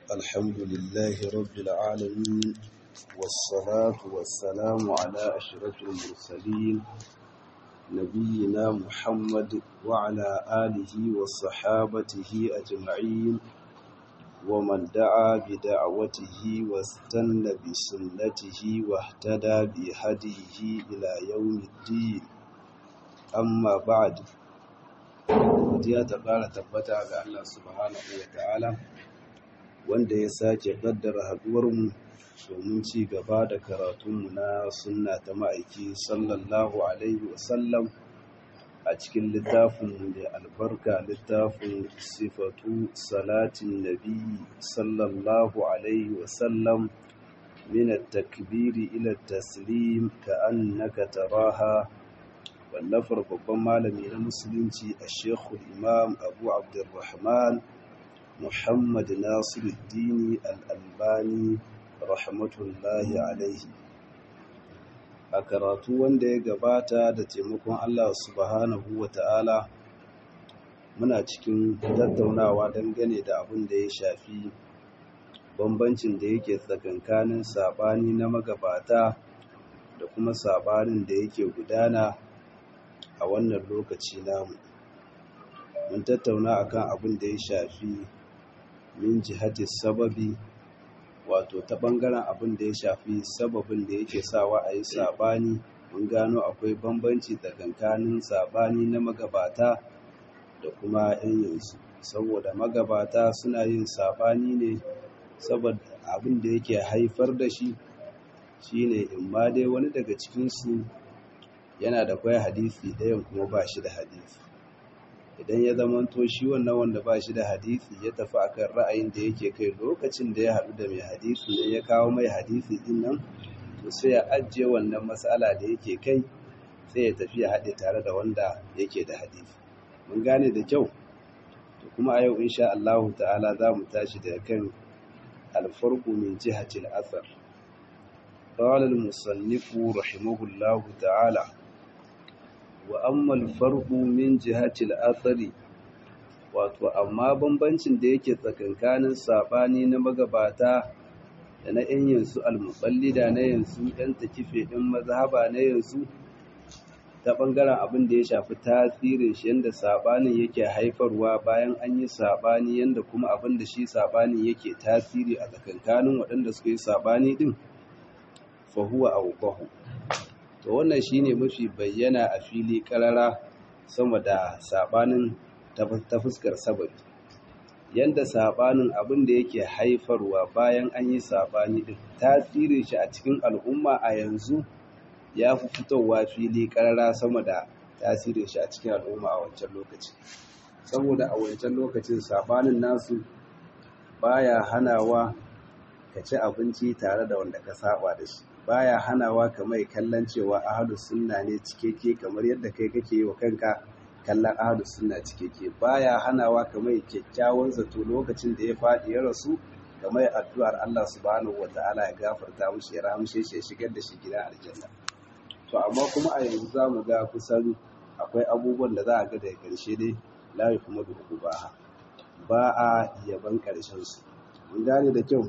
الحمد لله رب العالمين والصلاة والسلام على أشرف المرسلين نبينا محمد وعلى آله وصحابته أجمعين ومن دعا بدعوته واستنى بسنته واهتدى بهديه إلى يوم الدين amma ba'ad godiya ta ƙara tabbata ga Allah subhanahu wa ta'ala wanda ya sake ƙaddara haɗuwarmu domin ci gaba da karatunmu na sunna ta ma'aiki sallallahu alaihi wasallam a cikin littafinmu da albarka littafin sifatu salatin nabi sallallahu alaihi wasallam min at-takbiri ila at-taslim ka'annaka taraha wallafar babban malami na musulunci a shekul imam abu abdurrahman muhammad nasiruddini al'albani rahmatullahi alaihi a karatu wanda ya gabata da taimakon allah subhanahu wa ta'ala muna cikin tattaunawa dangane da abin da ya shafi bambancin da yake tsakankanin sabani na magabata da kuma sabanin da yake gudana a wannan lokaci namu mun tattauna akan abin da ya shafi min jihati sababi wato ta bangaren abin da ya shafi sababin da yake sawa a yi sabani mun gano akwai bambanci tsakankanin sabani na magabata da kuma yan yanzu saboda magabata suna yin sabani ne saboda abin da yake haifar da shi shine in ma dai wani daga cikinsu yana da kwaya hadisi ɗayan kuma ba shi da hadisi idan ya zamanto shi wannan wanda ba shi da hadisi ya tafi akan ra'ayin da yake kai lokacin da ya haɗu da mai hadisi ne ya kawo mai hadisi din nan to sai ya ajiye wannan matsala da yake kai sai ya tafi ya haɗe tare da wanda yake da hadisi mun gane da kyau to kuma a yau insha Allah ta'ala za mu tashi daga kan alfarqu min jihati al-athar قال المصنف رحمه الله تعالى وأما الفرق من جهة الأثر wato amma bambancin da yake tsakankanin sabani na magabata da na yan yansu almuballida na yansu yan takife din mazhaba na yansu ta bangaren abin da ya shafi tasirin shi yanda sabanin yake haifarwa bayan an yi sabani yanda kuma abin da shi sabanin yake tasiri a tsakankanin waɗanda suka yi sabani din fahuwa auqahu to wannan shine mafi bayyana a fili karara sama da sabanin ta fuskar sababi yanda sabanin abin da yake haifarwa bayan an yi sabani din tasirin shi a cikin al'umma a yanzu ya fi fitowa fili karara sama da tasirin shi a cikin al'umma a wancan lokaci saboda a wancan lokacin sabanin nasu baya hanawa ka ci abinci tare da wanda ka saba da shi baya hanawa ka mai kallon cewa ahadu sunna ne cikeke kamar yadda kai kake yi wa kanka kallon ahadu sunna cikeke baya hanawa ka mai kyakkyawan zato lokacin da ya faɗi ya rasu ka mai addu'ar Allah subhanahu wata'ala ya gafarta mushi ya rahamshe shi ya shigar da shi gidan aljanna to amma kuma a yanzu za mu ga kusan akwai abubuwan da za a ga daga ƙarshe dai la kuma duhu ba ba a yaban ƙarshen su mun gane da kyau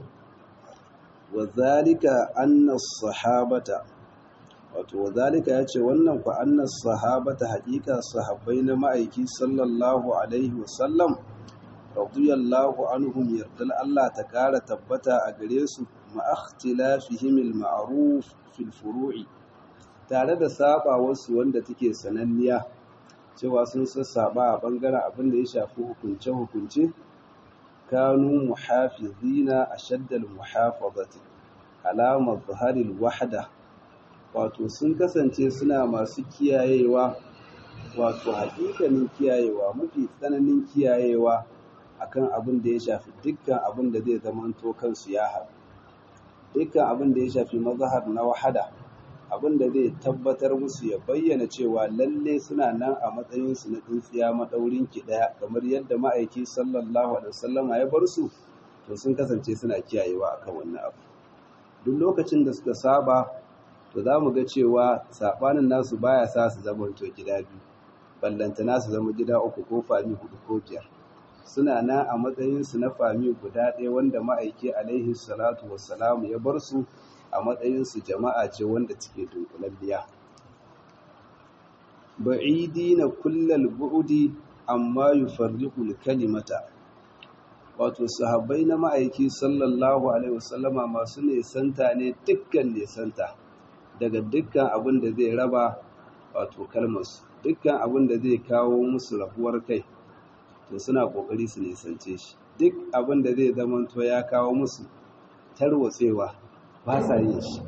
wazalika annas sahabata wato wazalika yace wannan ku annas sahabata haƙiƙa sahabbai na ma'aiki sallallahu alaihi wasallam radiyallahu anhum yardal Allah ta ƙara tabbata a gare su ma ikhtilafihim al-ma'ruf fil furu'i tare da saba wasu wanda take sananniya cewa sun sassaba a bangaren abin da ya shafi hukunce hukunce كانوا محافظين أشد المحافظة على مظهر الوحدة wato sun kasance suna masu kiyayewa wato hakikanin kiyayewa mafi tsananin kiyayewa akan abin da ya shafi dukkan abin da zai zamanto kansu ya haɗu dukkan abin da ya shafi mazahar na wahada abin da zai tabbatar musu ya bayyana cewa lalle suna nan a matsayinsu na tsintsiya maɗaurin ki ɗaya kamar yadda ma'aiki sallallahu alaihi wasallama ya bar su to sun kasance suna kiyayewa akan wannan abu duk lokacin da suka saba to za mu ga cewa saɓanin nasu baya sa su zama to gida biyu ballantana su zama gida uku ko fami hudu ko biyar suna nan a matsayinsu na fami guda ɗaya wanda ma'aiki alaihi salatu wassalamu ya bar su a matsayinsu jama'a ce wanda take dunkulalliya ba'idi na kullal bu'udi amma yufarriqul kalimata wato sahabbai na ma'aiki sallallahu alaihi wasallama masu nesanta ne dukkan nesanta daga dukkan abin da zai raba wato kalmarsu dukkan abin da zai kawo musu rabuwar kai to suna kokari su nisance shi duk abin da zai zamanto ya kawo musu tarwatsewa ba sa yin shi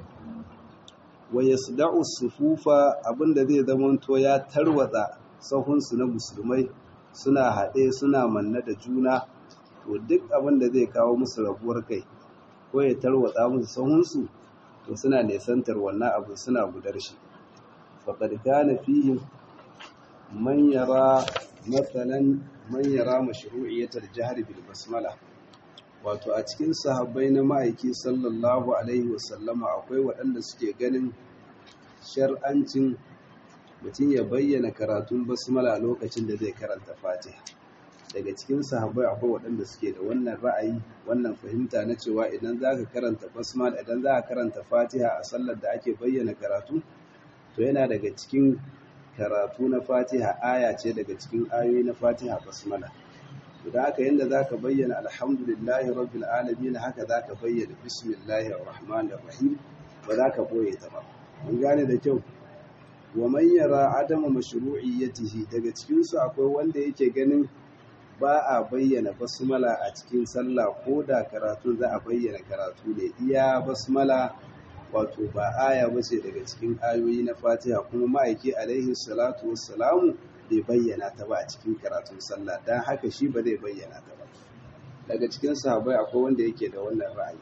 wa yasda'u sufufa abin da zai zamanto ya tarwatsa sahunsu na musulmai suna haɗe suna manna da juna to duk abin da zai kawo musu rabuwar kai ko ya tarwatsa musu sahunsu to suna nesantar wannan abu suna gudar shi faqad kana fihim man yara matsalan man yara mashru'iyyatar jihar bil basmala wato a cikin sahabbai na ma'aiki sallallahu alaihi wasallama akwai waɗanda suke ganin shar'ancin mutum ya bayyana karatun basmala lokacin da zai karanta fatiha daga cikin sahabbai akwai waɗanda suke da wannan ra'ayi wannan fahimta na cewa idan za ka karanta basmala idan za ka karanta fatiha a sallar da ake bayyana karatu to yana daga cikin karatu na fatiha aya ce daga cikin ayoyi na fatiha basmala da haka yadda za ka bayyana alhamdulillahi rabbil alamin haka za ka bayyana bismillahir rahmanir rahim ba za ka boye ta ba mun gane da kyau wa man yara adama mashru'iyyatihi daga cikin su akwai wanda yake ganin ba a bayyana basmala a cikin sallah ko da karatu za a bayyana karatu ne iya basmala wato ba aya ba ce daga cikin ayoyi na fatiha kuma ma'aiki alaihi salatu wassalamu bai bayyana ta ba a cikin karatun sallah don haka shi ba zai bayyana ta ba daga cikin sahabai akwai wanda yake da wannan ra'ayi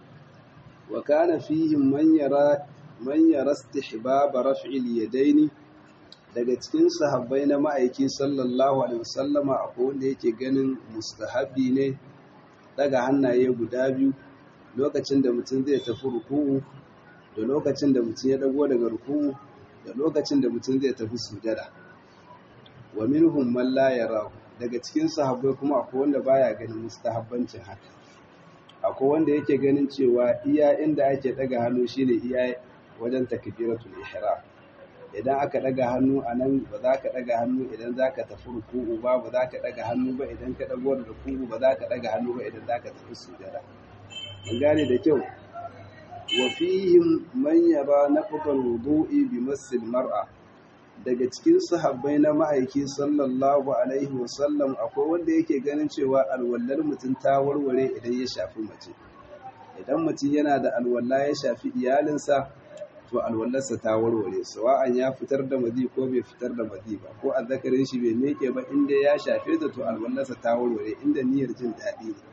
wa kana fihim man yara man yara istihbab raf'il yadaini daga cikin sahabbai na ma'aiki sallallahu alaihi wasallama akwai wanda yake ganin mustahabi ne daga hannaye guda biyu lokacin da mutum zai tafi ruku'u da lokacin da mutum ya dago daga ruku'u da lokacin da mutum zai tafi sujada wa minhum man la yarahu daga cikin sahabbai kuma akwai wanda baya ganin mustahabbancin haka akwai wanda yake ganin cewa iya inda ake daga hannu shine iya wajen takbiratul ihram idan aka daga hannu anan ba za ka daga hannu idan za ka tafi ruku'u ba ba za ka daga hannu ba idan ka dago da ruku'u ba za ka daga hannu ba idan za ka tafi sujada mun gane da kyau wa fihim man yara naqdal wudu'i bi massil mar'a daga cikin sahabbai na ma'aiki sallallahu alaihi wasallam akwai wanda yake ganin cewa alwallar mutum ta warware idan ya shafi mace idan mutum yana da alwalla ya shafi iyalinsa to alwallarsa ta warware sawa'an ya fitar da mazi ko bai fitar da mazi ba ko azzakarin shi bai meke ba inda ya shafe ta to alwallarsa ta warware inda niyyar jin daɗi ne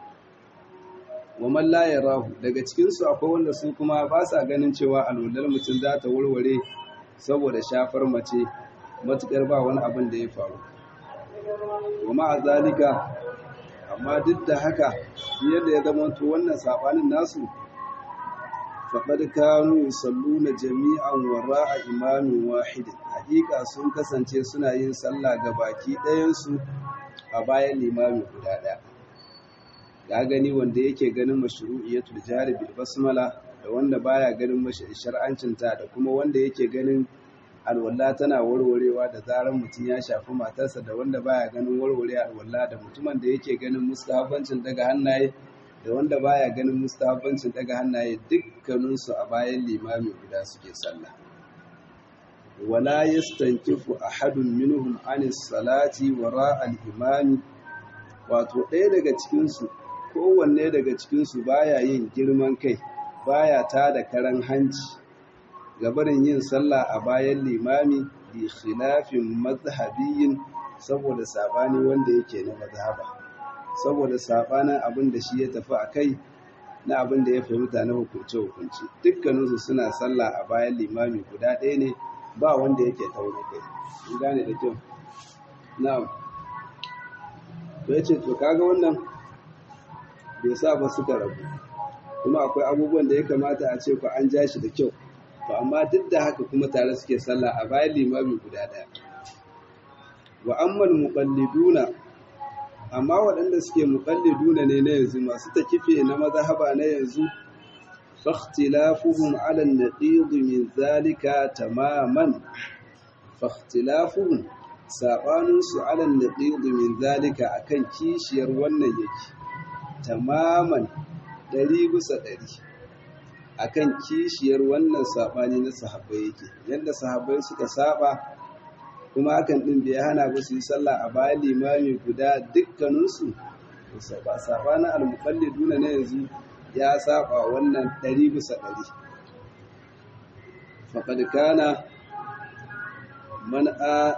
wa man la yarahu daga cikin su akwai wanda su kuma ba sa ganin cewa alwallar mutum za ta warware saboda shafar mace matukar ba wani abin da ya faru wa ma'a zalika amma duk da haka yadda ya zama to wannan sabanin nasu faqad kanu yusalluna jami'an wara'a imamin wahidin hakika sun kasance suna yin sallah ga baki ɗayan su a bayan limami guda ɗaya ya gani wanda yake ganin mashru'iyatul jari bil basmala da wanda baya ganin shar'ancinta da kuma wanda yake ganin alwala tana warwarewa da zarar mutum ya shafi matarsa da wanda baya ganin warware alwala da mutumin da yake ganin mustahabbancin daga hannaye da wanda baya ganin mustahabbancin daga hannaye dukkaninsu a bayan limami guda suke sallah wala yastankifu ahadun minhum anis salati wara al-imami wato ɗaya daga cikinsu kowanne daga cikinsu baya yin girman kai baya ta da karan hanci gabarin yin sallah a bayan limami bi khilafin mazhabiyin saboda sabani wanda yake na mazhaba saboda sabanin abin da shi ya tafi a kai na abin da ya fahimta na hukunce hukunci dukkaninsu suna sallah a bayan limami guda ɗaya ne ba wanda yake taune kai in gane da kyau na'am to yace to kaga wannan bai sa ba suka rabu kuma akwai abubuwan da ya kamata a ce ku an ja shi da kyau to amma duk da haka kuma tare suke sallah a bayan limami guda ɗaya wa ammal muqalliduna amma waɗanda suke muqalliduna ne na yanzu masu takife na mazhaba na yanzu فاختلافهم على النقيض من ذلك تماما فاختلافهم saɓaninsu alal naqidu min zalika akan kishiyar wannan yake tamaman ɗari bisa ɗari akan kishiyar wannan saɓani na sahabbai yake yadda sahabbai suka saba kuma hakan ɗin bai hana ba su yi sallah a bayan limami guda dukkaninsu saɓanin almuqalliduna na yanzu ya saba wannan ɗari bisa ɗari faƙad kana man a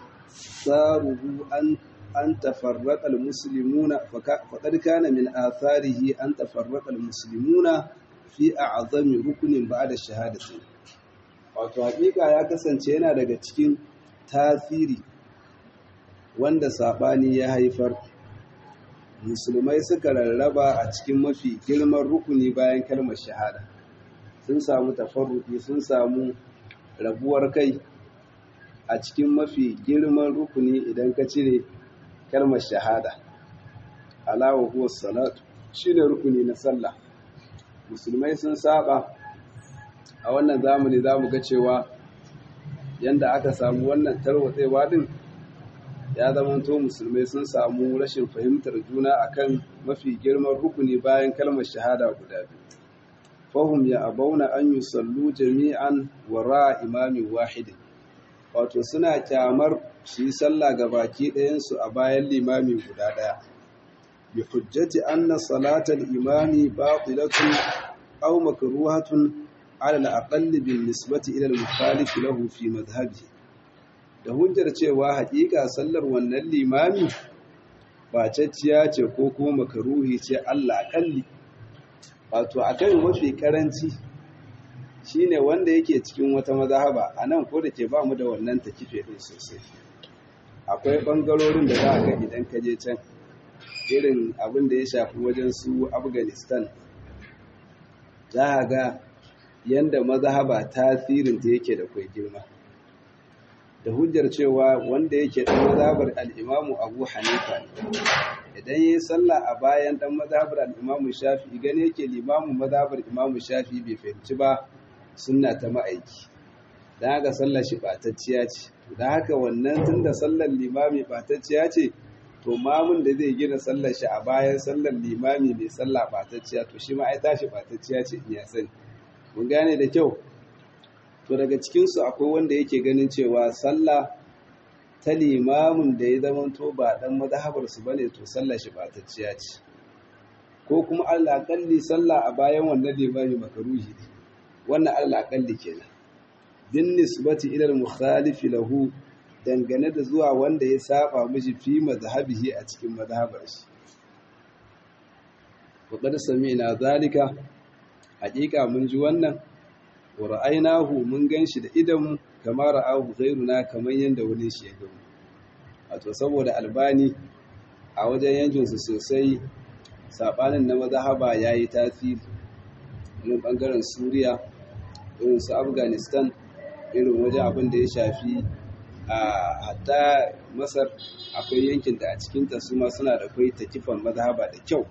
tsaruhu an tafarraƙa musulmuna faƙad kana min atharihi an tafarraƙa musulmuna fi a azami rukunin ba da shahadatin wato haƙiƙa ya kasance yana daga cikin tasiri wanda saɓani ya haifar musulmai suka rarraba a cikin mafi girman rukuni bayan kalmar shahada sun samu tafarruki sun samu rabuwar kai a cikin mafi girman rukuni idan ka cire kalmar shahada alawa huwa salatu shine rukuni na sallah musulmai sun saba a wannan zamani za mu ga cewa yanda aka samu wannan tarwatsewa din ya zamanto musulmai sun samu rashin fahimtar juna akan mafi girman rukuni bayan kalmar shahada guda biyu fahum ya abauna an yi sallu jami'an wara imamin wahidin wato suna kyamar su yi sallah ga baki ɗayansu a bayan limami guda ɗaya bi hujjati anna salatal imami batilatun aw makruhatun ala al-aqall bin nisbati ila al-mukhalif lahu fi madhhabihi da hujjar cewa haƙiƙa sallar wannan limami bacacciya ce ko kuma makaruhi ce Allah akalli wato akan mafi karanci shine wanda yake cikin wata mazhaba anan ko da ke ba mu da wannan takife din sosai akwai bangarorin da za a ga idan ka je can irin abin da ya shafi wajen su Afghanistan za a ga yanda mazhaba tasirin ta yake da kai girma da hujjar cewa wanda yake ɗan mazhabar al'imamu abu hanifa idan yi sallah a bayan ɗan mazhabar al'imamu shafi gani yake limamin mazhabar imamu shafi bai fahimci ba suna ta ma'aiki don haka sallar shi ɓatacciya ce don haka wannan tun da sallar limami ɓatacciya ce to mamun da zai gina sallar shi a bayan sallar limami mai sallah ɓatacciya to shi ma ai tashi ɓatacciya ce in ya sani mun gane da kyau to daga cikinsu akwai wanda yake ganin cewa sallah ta limamin da ya zama to ba dan mazhabarsu ba ne to sallah shi batacciya ce ko kuma Allah kalli sallah a bayan wannan limami makaruhi ne wannan Allah kalli kenan bin nisbati ila al-mukhalif lahu dangane da zuwa wanda ya saba miji fi mazhabihi a cikin mazhabar shi wa qad sami'na zalika haƙiƙa mun ji wannan wa ra'aynahu mun ganshi da idanmu kama ra'ahu ghayruna kamar yanda wani shi ya gamu wato saboda albani a wajen yankin su sosai sabanin na mazhaba yayi tasiri irin bangaren Suriya irin su Afghanistan irin wajen abin da ya shafi a hatta Masar akwai yankin da a cikin ta su ma suna da kai takifan mazhaba da kyau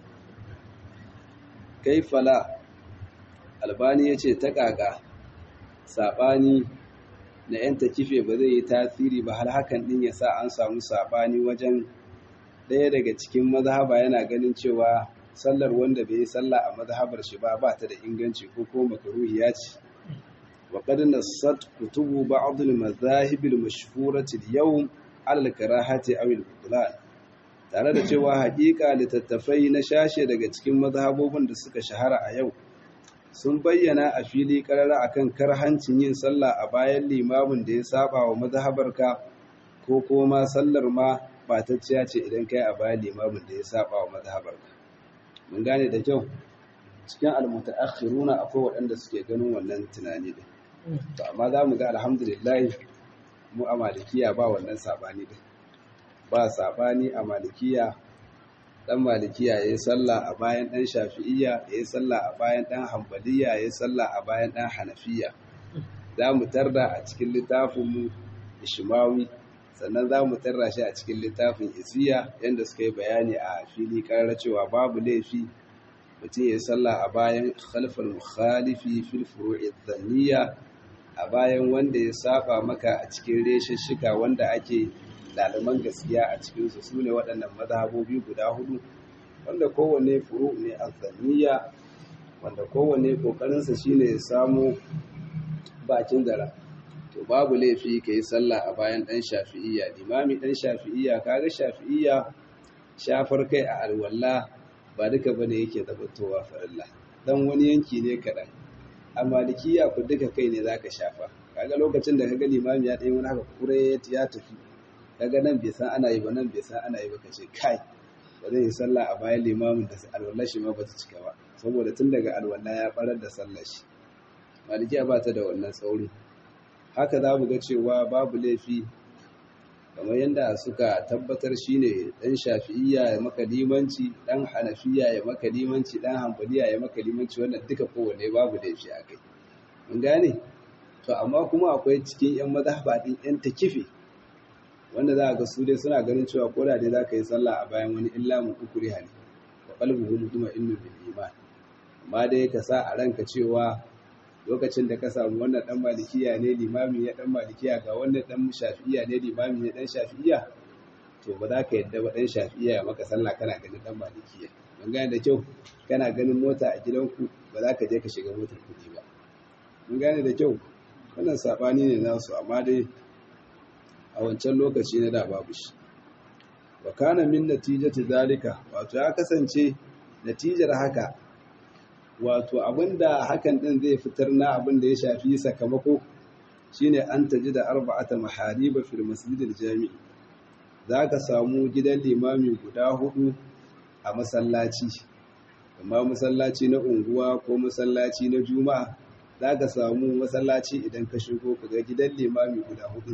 kaifala albani ya ce ta ƙaƙa saɓani na 'yan takife ba zai yi tasiri ba har hakan ɗin ya sa an samu saɓani wajen ɗaya daga cikin mazhaba yana ganin cewa sallar wanda bai yi sallah a mazhabar shi ba ba ta da inganci ko ko makaruhi ya ce wa qad nassat kutubu ba'd al-madhahib al-mashhurati al-yawm ala al-karahati aw al-butlan tare da cewa haƙiƙa littattafai na shashe daga cikin mazhabobin da suka shahara a yau sun bayyana a fili karara akan karhancin yin sallah a bayan limamin da ya saba wa mazhabarka ko kuma sallar ma batacciya ce idan kai a bayan limamin da ya saba wa mazhabarka mun gane da kyau cikin almutaakhiruna akwai waɗanda suke ganin wannan tunani din to amma za mu ga alhamdulillah mu a malikiya ba wannan sabani din ba sabani a malikiya dan malikiya yayi sallah a bayan dan shafi'iyya yayi sallah a bayan dan hanbaliya yayi sallah a bayan dan hanafiya za mu tarda a cikin littafin mu ishmawi sannan za mu tarra shi a cikin littafin isiya yadda suka yi bayani a fili ƙarar cewa babu laifi mutum ya sallah a bayan khalfal mukhalifi fil furu'i dhanniya a bayan wanda ya saba maka a cikin reshishika wanda ake ɗaliban gaskiya a cikinsu su ne waɗannan mazhabobi guda hudu wanda kowane furu ne a zanniya wanda kowane ƙoƙarinsa shine ya samu bakin zara to babu laifi ka yi sallah a bayan ɗan shafi'iyya limami ɗan shafi'iyya kaga shafi'iyya shafar kai a alwala ba duka bane yake zamantowa farilla dan wani yanki ne kaɗan a malikiya ku duka kai ne zaka shafa kaga lokacin da kaga limami ya ɗaya wani haka kure ya tafi kaga nan bai san ana yi ba nan bai san ana yi ba kace kai ba zai yi sallah a bayan limamin da alwala shi ma ba ta cika ba saboda tun daga alwala ya barar da sallar shi malikiya ba ta da wannan tsauri haka za mu ga cewa babu laifi kamar yadda suka tabbatar shine dan shafi'iyya ya maka limanci dan hanafiya ya maka limanci dan hanbaliya ya maka limanci wannan duka kowanne babu laifi a kai mun gane to amma kuma akwai cikin yan mazhaba din yan takifi wanda za a ga su dai suna ganin cewa ko da dai za ka yi sallah a bayan wani illa mu ukuri hali wa qalbuhu mutma'innun bil iman amma dai ka sa a ranka cewa lokacin da ka samu wannan dan malikiya ne limami ya dan malikiya ga wannan dan shafi'iya ne limami ne dan shafi'iya to ba za ka yadda ba dan shafi'iya ya maka sallah kana ganin dan malikiya mun gane da kyau kana ganin mota a gidanku ba za ka je ka shiga motar kuɗi ba mun gane da kyau wannan sabani ne nasu amma dai a wancan lokaci na da babu shi wa kana min natijati zalika wato ya kasance natijar haka wato abinda hakan din zai fitar na abinda ya shafi sakamako shine an taji da arba'ata mahariba fil masjidil jami'i zaka samu gidan limami guda hudu a masallaci amma masallaci na unguwa ko masallaci na juma'a zaka samu masallaci idan ka shigo kaga gidan limami guda hudu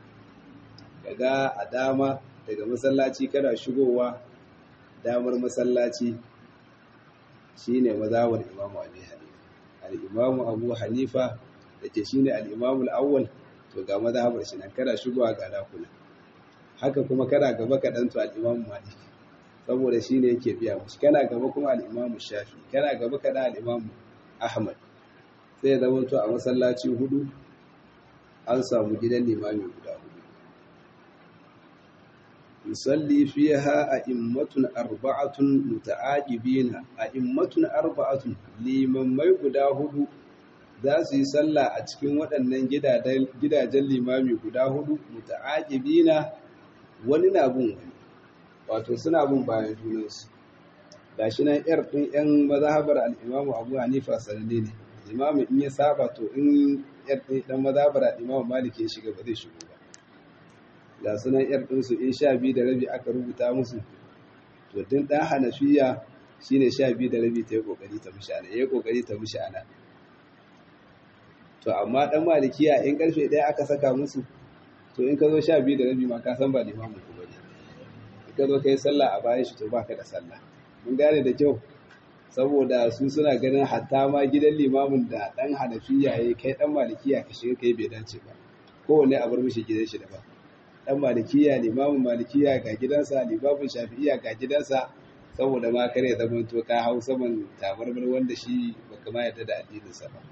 kaga a dama daga masallaci kana shigowa damar masallaci shine mazawar imamu abi hanifa al-imamu abu hanifa dake shine al-imamu al-awwal to ga mazhabar shi nan kana shigowa ga dakuna haka kuma kana gaba kaɗan to al-imamu malik saboda shine yake biya mushi kana gaba kuma al-imamu shafi kana gaba kaɗan al-imamu ahmad sai zama to a masallaci hudu an samu gidan limami guda hudu yusalli fiha a'immatun arba'atun muta'aqibina a'immatun arba'atun limammai guda hudu za su yi sallah a cikin waɗannan gidajen limami guda hudu muta'aqibina wani na bin wani wato suna bin bayan junansu gashi nan yar ɗin yan mazhabar al-Imam Abu Hanifa sananne ne imamu in ya saba to in yar ɗin dan mazhabar al-Imam Malik ya shiga ba zai shigo ba ga sunan yar ɗinsu in sha biyu da rabi aka rubuta musu to din ɗan hanafiya shine sha biyu da rabi ta yi ƙoƙari ta mishi ana ya yi ƙoƙari ta mishi ana to amma ɗan malikiya in ƙarfe ɗaya aka saka musu to in ka zo sha biyu da rabi ma ka san ba limamin ku bane in ka zo ka yi sallah a bayan shi to ba ka da sallah mun gane da kyau saboda su suna ganin hatta ma gidan limamin da ɗan hanafiya ya yi kai ɗan malikiya ka shiga kai bai dace ba kowane a bar mishi gidan shi daban dan malikiya limamin malikiya ga gidansa limamin shafi'iya ga gidansa saboda ma kare zaman to ka hau saman tabarmar wanda shi baka ma yarda da addininsa ba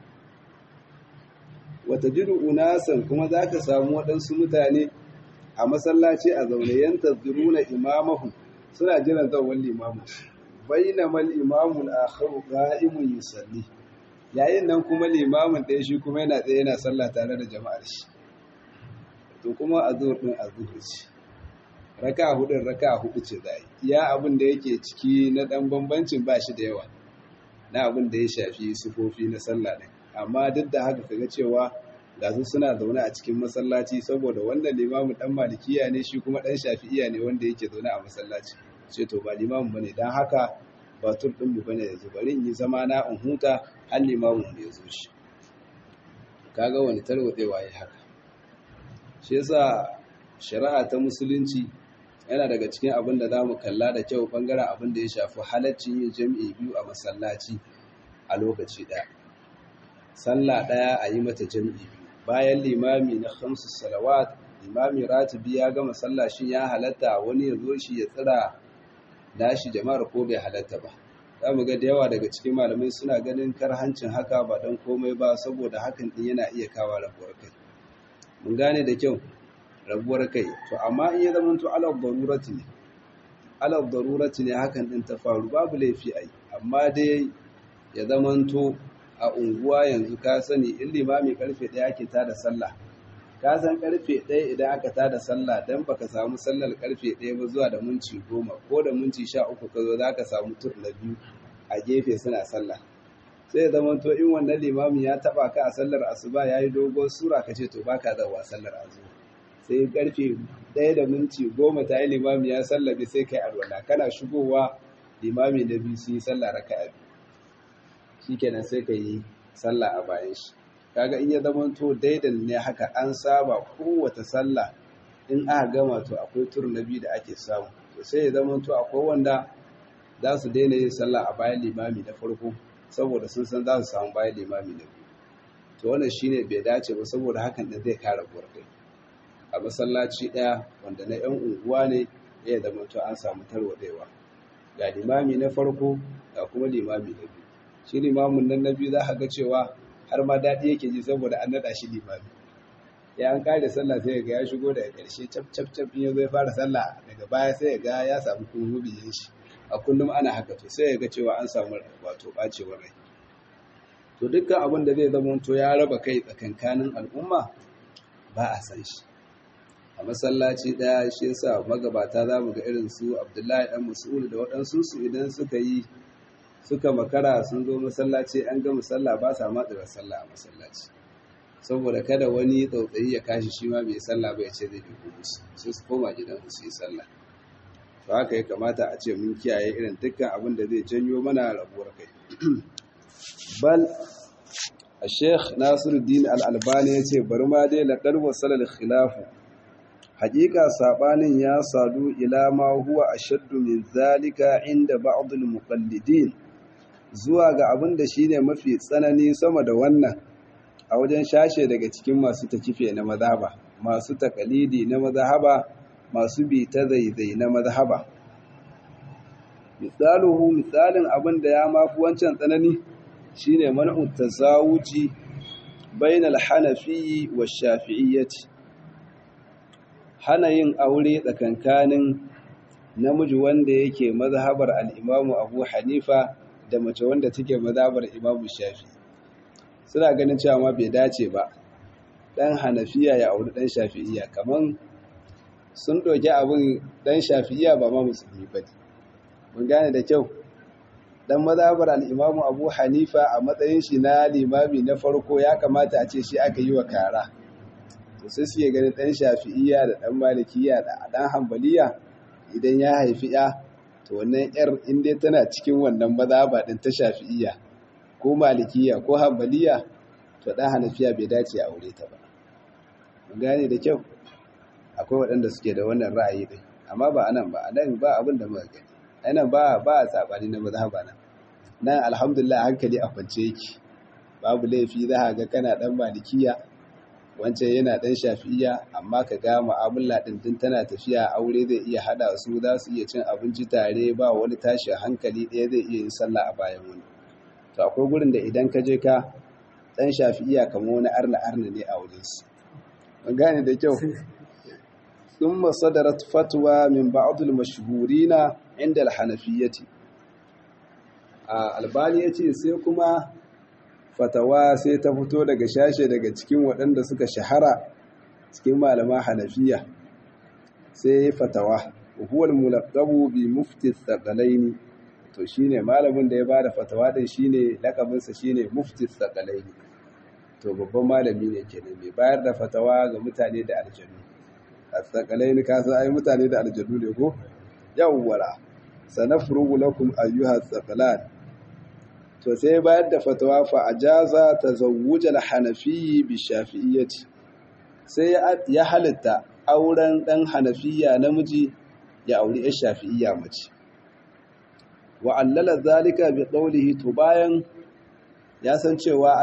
wata jiru unasan kuma za ka samu waɗansu mutane a masallaci a zaune yanta zuruna imamahu suna jiran zawon limamu bainamal imamul akharu qa'imun yusalli yayin nan kuma limamin ɗaya shi kuma yana tsaye yana sallah tare da jama'ar shi to kuma a zuwa ɗin a zuwa ce raka hudun raka hudu ce za ya abin da yake ciki na ɗan bambancin ba shi da yawa na abin da ya shafi sufofi na sallah ɗin amma duk da haka kaga cewa ga su suna zaune a cikin masallaci saboda wanda limamin ɗan malikiya ne shi kuma ɗan shafi'iya ne wanda yake zaune a masallaci ce to ba limamin bane dan haka ba tur ɗin mu bane yanzu bari in yi zama na in huta har limamin mu ya zo shi kaga wani tarwatsewa ya haka shi yasa shari'a ta musulunci yana daga cikin abin da za mu kalla da kyau bangaren abin da ya shafi halaccin yin jami'i biyu a masallaci a lokaci ɗaya sallah ɗaya a yi mata jami'i biyu bayan limami na hamsu salawat imami ratibi ya gama sallah shin ya halatta wani ya zo shi ya tsira nashi jama'ar ko bai halatta ba za mu ga da yawa daga cikin malamai suna ganin karhancin haka ba don komai ba saboda hakan din yana iya kawo rabuwar kai mun gane da kyau rabuwar kai to amma in ya zama to alal darurati ne alal darurati ne hakan din ta faru babu laifi ai amma dai ya zama to a unguwa yanzu ka sani in limami karfe ɗaya ake tada sallah ka san karfe ɗaya idan aka tada sallah dan baka samu sallar karfe ɗaya ba zuwa da minti goma ko da minti sha uku ka zo za ka samu tur na biyu a gefe suna sallah sai ya zama to in wannan limamin ya taba ka a sallar asuba ya yi dogon sura ka ce to baka zawa sallar asuba sai karfe ɗaya da minti goma ta yi limami ya sallabe sai kai alwala kana shigowa limami na biyu sun yi sallah raka'a biyu shikenan sai ka yi sallah a bayan shi kaga in ya zama to daidan ne haka an saba kowace sallah in aka gama to akwai tur na biyu da ake samu to sai ya zama to akwai wanda za su daina yin sallah a bayan limami na farko saboda sun san za su samu bayan limami na biyu to wannan shine bai dace ba saboda hakan da zai kare kai a masallaci ɗaya wanda na 'yan unguwa ne ya zama to an samu tarwaɗewa ga limami na farko ga kuma limami na biyu shi limamin nan na biyu za ka ga cewa har ma daɗi yake ji saboda an naɗa shi limami ya an kare sallah sai ga ya shigo daga ƙarshe cap cap cap in ya zo ya fara sallah daga baya sai ya ga ya samu kuma biyan shi a kullum ana haka to sai ya ga cewa an samu wato ɓacewar rai to dukkan abin da zai zama to ya raba kai tsakankanin al'umma ba a san shi a masallaci ɗaya shi yasa magabata za mu ga irin su abdullahi ɗan mas'ud da waɗansu su idan suka yi suka makara sun zo masallaci an ga musalla ba sa matsira sallah a masallaci saboda kada wani tsautsayi ya kashi shi ma bai sallah ba ya ce zai dubu musu sai su koma gidan su yi sallah to haka ya kamata a ce mun kiyaye irin dukkan abin da zai janyo mana rabuwar kai bal a sheikh nasiruddin al-albani ya ce bari ma dai laƙar wasalar khilafu haƙiƙa saɓanin ya sadu ila ma huwa ashaddu min zalika inda ba'dul muqallidin zuwa ga abin da shine mafi tsanani sama da wannan a wajen shashe daga cikin masu takife na mazhaba masu takalidi na mazhaba masu bi ta zaizai na mazhaba misaluhu misalin abin da ya mafi wancan tsanani shine man'u tasawuji bainal hanafi wa shafi'iyyati hana yin aure tsakankanin namiji wanda yake mazhabar al-Imamu Abu Hanifa da mace wanda take mazhabar Imamu Shafi suna ganin cewa ma bai dace ba dan Hanafiya ya auri dan Shafi'iyya kaman sun doke abin dan Shafi'iyya ba ma musulmi bane mun gane da kyau dan mazhabar al-Imamu Abu Hanifa a matsayin shi na limami na farko ya kamata a ce shi aka yi wa kara to sai suke ganin ɗan shafi'iyya da ɗan malikiya da ɗan hambaliya idan ya haifi ya to wannan yar in dai tana cikin wannan mazhaba din ta shafi'iyya ko malikiya ko hambaliya to ɗan hanafiya bai dace a aure ta ba mun gane da kyau akwai waɗanda suke da wannan ra'ayi din amma ba anan ba anan ba abin da muka gani anan ba ba a sabani na mazhaba nan nan alhamdulillah hankali a kwance yake babu laifi za ga kana ɗan malikiya wancan yana ɗan shafi'iya amma ka ga mu'amala ɗin tun tana tafiya aure zai iya haɗa su za su iya cin abinci tare ba wani tashin hankali ɗaya zai iya yin sallah a bayan wani to akwai gurin da idan ka je ka ɗan shafi'iya kamar wani arna arna ne a wajen su an gane da kyau ثم صدرت فتوى من بعض المشهورين عند الحنفية albani ya ce sai kuma fatawa sai ta fito daga shashe daga cikin waɗanda suka shahara cikin malama hanafiya sai ya fatawa huwal mulaqabu bi mufti thaqalaini to shine malamin da ya bada fatawa din shine lakabinsa shine mufti thaqalaini to babban malami ne kenan mai bayar da fatawa ga mutane da aljanu thaqalaini ka san ai mutane da aljanu ne ko yawwala sanafrugu lakum ayyuha thaqalan to sai bayar da fatawa fa ajaza tazawwujal hanafi bi shafi'iyyati sai ya halitta auren dan hanafiya namiji ya auri ya shafi'iyya mace wa allala zalika bi qawlihi to bayan ya san cewa an dan samu hartsinewa tsakankanin bangarorin guda biyu sai ya faɗa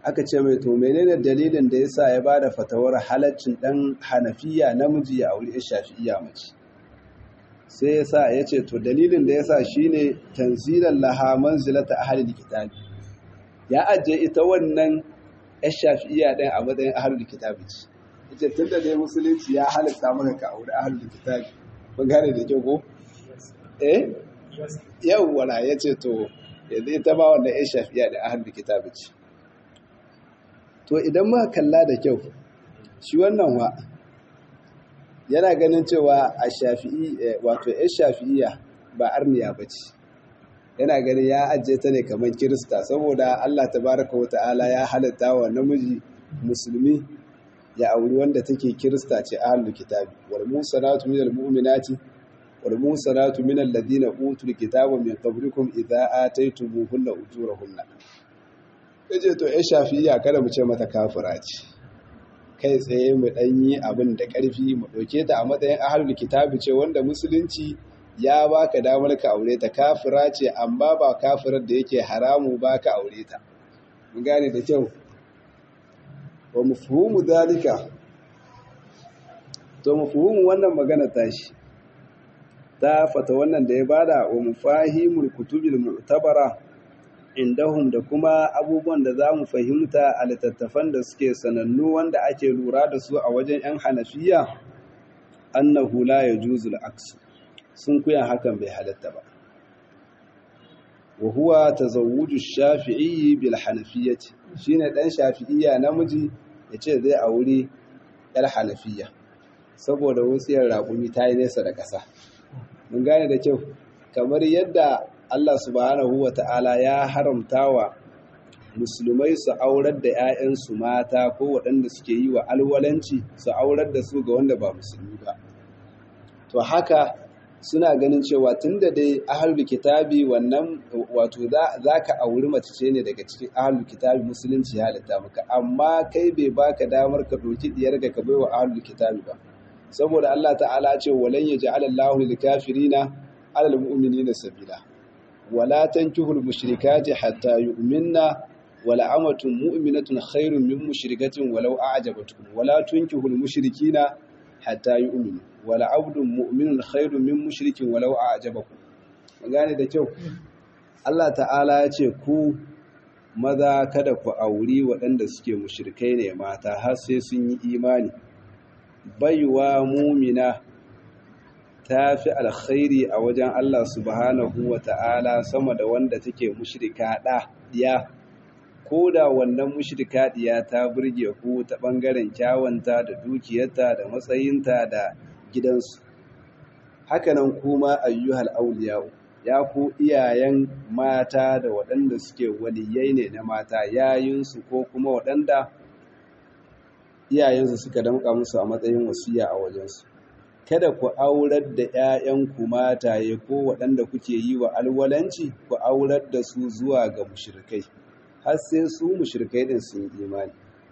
aka ce mai to menene dalilin da yasa ya bada fatawar halaccin dan hanafiya namiji ya aure shafi'iya mace sai yasa ya ce to dalilin da yasa shine tanzilan laha manzilata ahlil kitabi ya ajiye ita wannan yar shafi'iya ɗin a matsayin ahlul kitabi ce yace tunda dai musulunci ya halatta maka ka aure ahlul kitabi mun gane da kyau ko eh yawwa yace to yanzu ita ba wannan yar shafi'iya da ahlul kitabi ce to idan muka kalla da kyau shi wannan wa yana ganin cewa a shafi'i wato yar shafi'iya ba arniya bace yana ganin ya ajiye ta ne kamar kirista saboda Allah tabaraka wa ta'ala ya halatta wa namiji musulmi ya auri wanda take kirista ce ahlul kitabi wal musanatu minal mu'minati wal musanatu minal ladina utul kitaba min qablikum idza ataytumuhunna ujurahunna kace to ya shafiya kada mu ce mata kafira ce kai tsaye mu danyi abin da karfi mu dauke ta a matsayin ahlul kitabi ce wanda musulunci ya baka damar ka aure ta kafira ce amma ba kafirar da yake haramu ba ka aure ta mun gane da kyau wa mafhumu dalika to mafhumu wannan magana tashi ta fata wannan da ya bada wa mufahimul kutubil mu'tabara indahum da kuma abubuwan da za mu fahimta a littattafan da suke sanannu wanda ake lura da su a wajen 'yan hanafiya annahu la yajuzu al-aksu sun kuya hakan bai halatta ba wa huwa tazawwuju shafi'i bil hanafiyyati shine dan shafi'iyya namiji yace zai aure yar hanafiyya saboda wutsiyar raƙumi ta yi nesa da ƙasa mun gane da kyau kamar yadda Allah subhanahu wa ta'ala ya haramta wa musulmai su aurar da 'ya'yansu mata ko waɗanda suke yi wa alwalanci su aurar da su ga wanda ba musulmi ba to haka suna ganin cewa tun da dai ahalul kitabi wannan wato za ka auri mace ce ne daga cikin ahalul kitabi musulunci ya halitta maka amma kai bai baka damar ka ɗauki diyar ka bai wa ahalul kitabi ba saboda Allah ta'ala ce walan yaj'ala Allahu lil kafirina 'ala al mu'minina sabila wala tankihul mushrikati hatta yu'minna wala amatun mu'minatun khairun min mushrikatin walau a'jabatkum wala tunkihul mushrikina hatta yu'minu wala abdun mu'minun khairun min mushrikin walau a'jabakum gane da kyau Allah ta'ala ya ce ku maza kada ku auri waɗanda suke mushrikai ne mata har sai sun yi imani baiwa mumina ta fi alkhairi a wajen Allah subhanahu wa ta'ala sama da wanda take mushrika ɗa ɗiya ko da wannan mushrika ɗiya ta burge ku ta ɓangaren kyawanta da dukiyarta da matsayinta da gidansu hakanan kuma ayyuhal auliyau ya ku iyayen mata da waɗanda suke waliyai ne na mata yayinsu ko kuma waɗanda iyayensu suka damƙa musu a matsayin wasiya a wajensu kada ku aurar da 'ya'yanku mataye ko waɗanda kuke yi wa alwalanci ku aurar da su zuwa ga mushrikai har sai su mushrikai din sun yi imani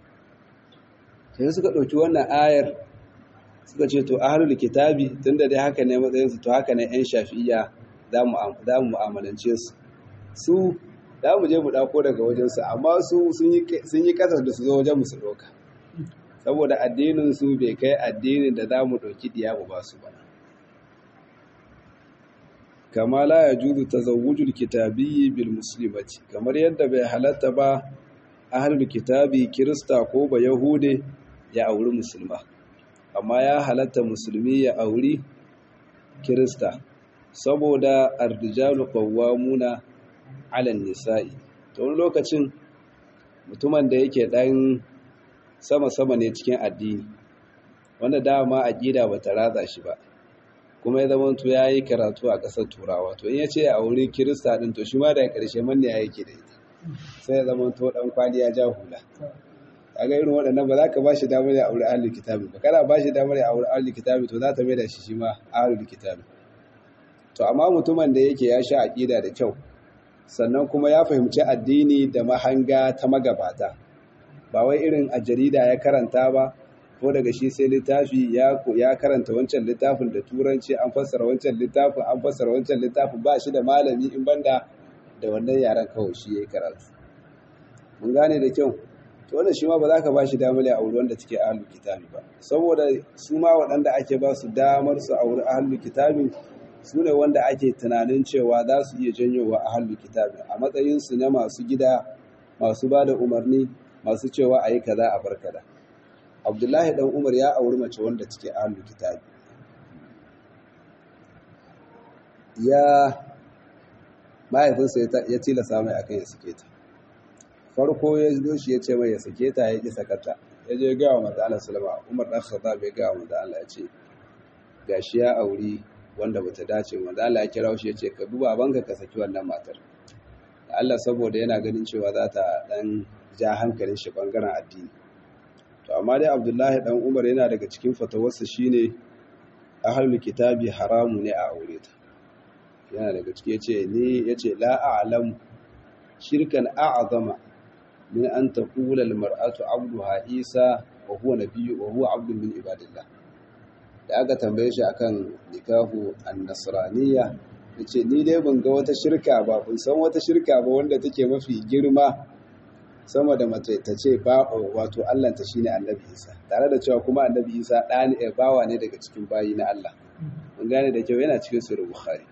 sai suka ɗauki wannan ayar suka ce to ahlul kitabi tunda dai haka ne matsayin su to haka ne 'yan shafi'iyya za mu mu'amalance su su za mu je mu ɗako daga wajensu amma su sun yi ƙasar da su zo wajen musu ɗauka saboda addinin su bai kai addinin da za mu ɗauki ɗiya mu ba su ba kama la ya juzu tazawwujul kitabiyyi bil muslimati kamar yadda bai halatta ba ahlul kitabi kirista ko ba yahude ya auri musulma amma ya halatta musulmi ya auri kirista saboda ardijalu qawwamuna 'ala nisa'i to wani lokacin mutumin da yake dan sama-sama ne cikin addini wanda dama aqida bata ratsa shi ba kuma ya zama to yayi karatu a ƙasar turawa to in yace a wuri kirista din to shi ma da ƙarshe manne ya yake da ita sai ya zama to dan kwali ya ja hula kaga irin waɗannan ba za ka bashi damar ya aure ahlul kitabi ba kana bashi damar ya aure ahlul kitabi to za ta mai da shi shi ma ahlul kitabi to amma mutumin da yake ya sha aqida da kyau sannan kuma ya fahimci addini da mahanga ta magabata ba wai irin a jarida ya karanta ba ko daga shi sai littafi ya ya karanta wancan littafin da turanci an fassara wancan littafin an fassara wancan littafin ba shi da malami in banda da wannan yaran kawai shi yayi karatu mun gane da kyau to wannan shi ma ba za ka ba shi damar ya auri wanda take ahlul kitabi ba saboda su ma waɗanda ake ba su damar su auri ahlul kitabi su ne wanda ake tunanin cewa za su iya janyowa ahlul kitabi a matsayin su na masu gida masu ba da umarni masu cewa a yi kaza a bar kaza abdullahi dan umar ya auri mace wanda take ahlul kitabi ya mahaifinsa ya tilasa mai akan ya sake ta farko ya zo shi ya ce mai ya sake ta ya ƙi sakata ya je gawa mata Allah salama Umar dan Khattab bai gawa mata Allah ya ce gashi ya auri wanda bata dace wanda Allah ya kira shi ya ce ka duba banka ka saki wannan matar Allah saboda yana ganin cewa za ta dan ja hankalin shi bangaren addini to amma dai Abdullahi dan Umar yana daga cikin fatawarsa shine ahlul kitabi haramu ne a aure ta yana daga ciki yace ni yace la a'lamu shirkan a'zama min an taqula al-mar'atu 'abduha Isa wa huwa nabiyyu wa huwa 'abdun min ibadillah da aka tambaye shi akan nikahu an-nasraniyya yace ni dai ban ga wata shirka ba ban san wata shirka ba wanda take mafi girma sama da mace ta ce ba wato Allah ta shine Annabi Isa tare da cewa kuma Annabi Isa ɗani ne bawa ne daga cikin bayi na Allah mun gane da kyau yana cikin sahih Bukhari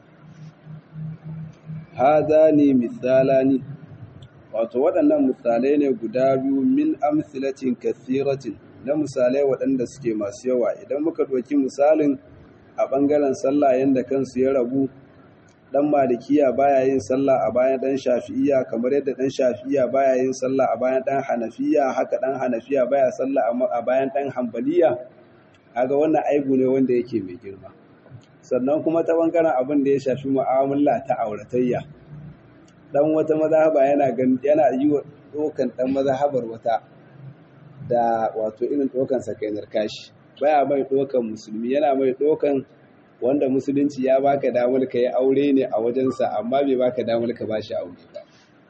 hadani misalani wato waɗannan misalai ne guda biyu min amsilatin kathiratin na misalai waɗanda suke masu yawa idan muka ɗauki misalin a ɓangaren sallah yadda kansu ya rabu ɗan malikiya baya yin sallah a bayan ɗan shafi'iya kamar yadda ɗan shafi'iya baya yin sallah a bayan ɗan hanafiya haka ɗan hanafiya baya sallah a bayan ɗan hambaliya kaga wannan aibu ne wanda yake mai girma sannan kuma ta ɓangaren abin da ya shafi mu'amala ta auratayya dan wata mazhaba yana yana yi wa dokan dan mazhabar wata da wato irin dokan sakainar kashi baya mai dokan musulmi yana mai dokan wanda musulunci ya baka damar ka yi aure ne a wajensa amma bai baka damar ka bashi aure ba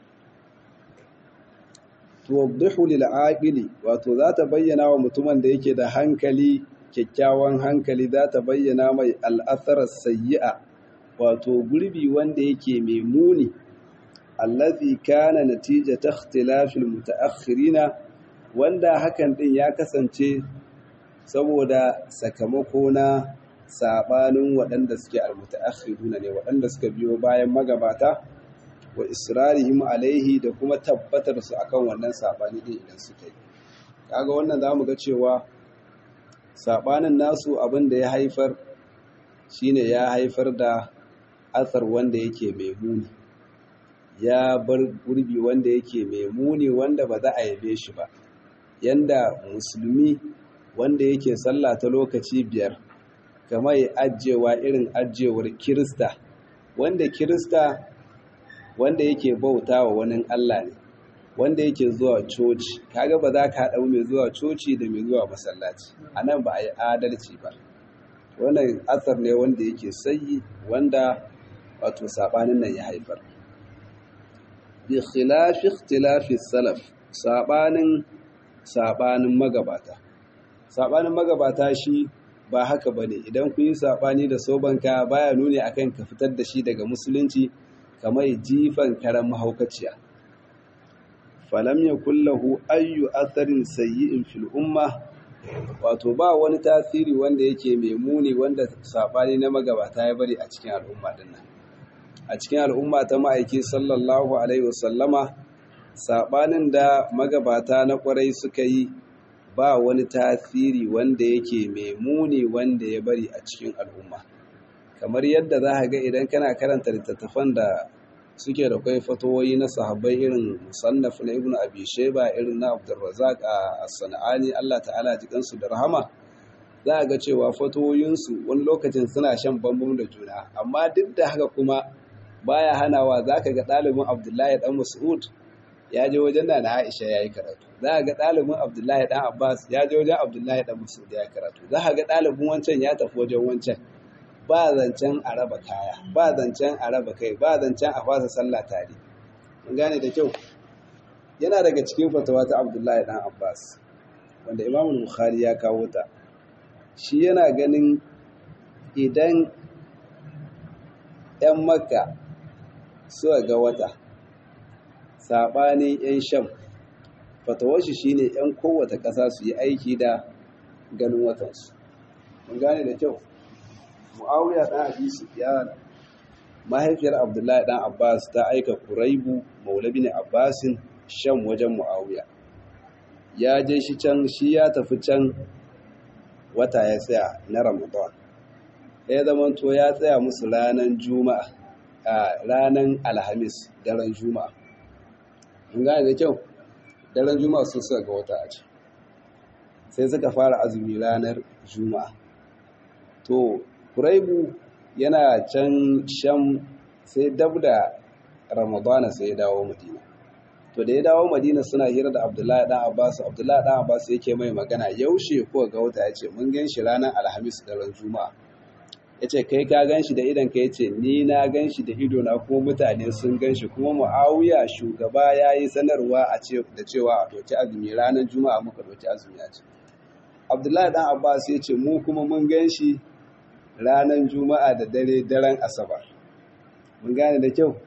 tuwaddihu lil aqili wato za ta bayyana wa mutumin da yake da hankali kyakkyawan hankali za ta bayyana mai al'athar sayyi'a wato gurbi wanda yake mai muni allazi kana natijata ikhtilafil mutaakhirina wanda hakan din ya kasance saboda sakamako na sabanin waɗanda suke almutaakhiruna ne waɗanda suka biyo bayan magabata wa israrihim alaihi da kuma tabbatar su akan wannan sabani din idan suka yi kaga wannan zamu ga cewa sabanin nasu abin da ya haifar shine ya haifar da athar wanda yake mai muni ya bar gurbi wanda yake mai muni wanda ba za a yabe shi ba yanda musulmi wanda yake sallah ta lokaci biyar kamar ya ajewa irin ajewar kirista wanda kirista wanda yake bauta wa wani Allah ne wanda yake zuwa coci kaga ba za ka haɗau mai zuwa coci da mai zuwa masallaci a nan ba a yi adalci ba wannan asar ne wanda yake sayi wanda wato saɓanin nan ya haifar bi khilafi ikhtilafi salaf sabanin sabanin magabata sabanin magabata shi ba haka bane idan kun yi sabani da sobanka baya nuni akan ka fitar da shi daga musulunci kamar jifan karan mahaukaciya falam yakul lahu ayyu atharin sayyi'in fil umma wato ba wani tasiri wanda yake mai muni wanda sabani na magabata ya bari a cikin al'umma dinnan a cikin al'umma ta ma'aiki sallallahu Alaihi wasallama saɓanin da magabata na ƙwarai suka yi ba wani tasiri wanda yake mai muni wanda ya bari a cikin al'umma kamar yadda za ga idan kana karanta littattafan da suke da kwai fatowoyi na sahabbai irin musannaf na ibnu abi shayba irin na abdurrazzaq a sana'ani Allah ta'ala jikansu da rahama za a ga cewa fatowoyinsu wani lokacin suna shan bambam da juna amma duk da haka kuma baya hanawa za ka ga ɗalibin abdullahi ɗan mas'ud ya je wajen na na aisha ya yi karatu za ka ga ɗalibin abdullahi ɗan abbas ya je wajen abdullahi ɗan mas'ud ya yi karatu za ka ga ɗalibin wancan ya tafi wajen wancan ba zancen a raba kaya ba zancen a raba kai ba zancen a fasa sallah tare mun gane da kyau yana daga cikin fatawa ta abdullahi ɗan abbas wanda imamul bukhari ya kawo ta shi yana ganin idan 'yan makka suka ga wata saɓanin 'yan sham fatawar shi shine yan kowace ƙasa su yi aiki da ganin watansu mun gane da kyau muawiya dan abi sufyan mahaifiyar abdullahi dan abbas ta aika kuraibu maulabi ne abbasin shan wajen muawiya ya je shi can shi ya tafi can wata ya tsaya na ramadan ya zama to ya tsaya musu ranar juma'a a ranar alhamis daren juma'a mun gane da kyau daren juma'a sun suka ga wata a ce sai suka fara azumi ranar juma'a to kuraibu yana can sham sai dab da ramadana sai ya dawo madina to da ya dawo madina suna hira da abdullahi dan abbas abdullahi dan abbas yake mai magana yaushe ko ga wata ya ce mun gan shi ranar alhamis da ran juma'a ya ce kai ka gan shi da idan ka ya ce ni na gan shi da ido na kuma mutane sun gan shi kuma mu'awiya shugaba ya yi sanarwa a ce da cewa a doki azumi ranar juma'a muka doki azumi a ce abdullahi dan abbas ya ce mu kuma mun gan shi ranar juma'a da dare daren asabar mun gane da kyau